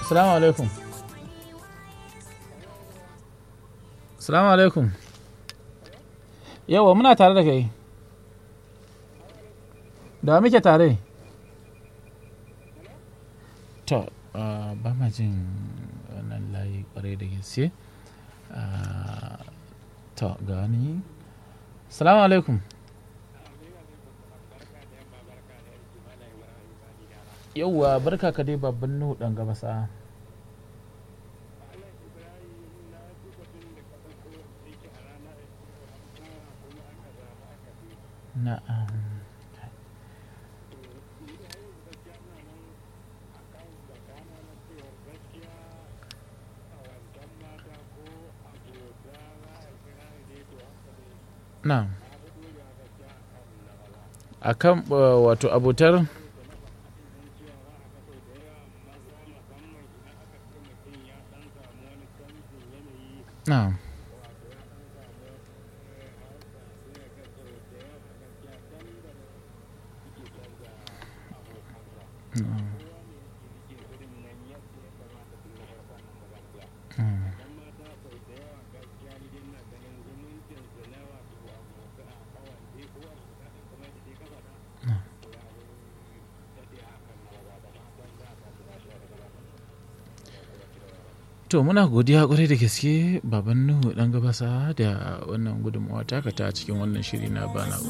Salamu alaikum. Salamu alaikum. Yawa muna tare da kai. Da muke tare? To, ah, ba ma jin wannan layi kwarai da gaske. Ah, To, ga wani. Salamu alaikum. Yauwa barka ka dai babban nuhu ɗan gabasa. Na'am. Na'am. Akan uh, wato abotar Na'am. Na'am. Mm. To muna godiya kwarai da gaske baban Nuhu dan gabasa da wannan gudunmawa taka ta cikin wannan shiri na bana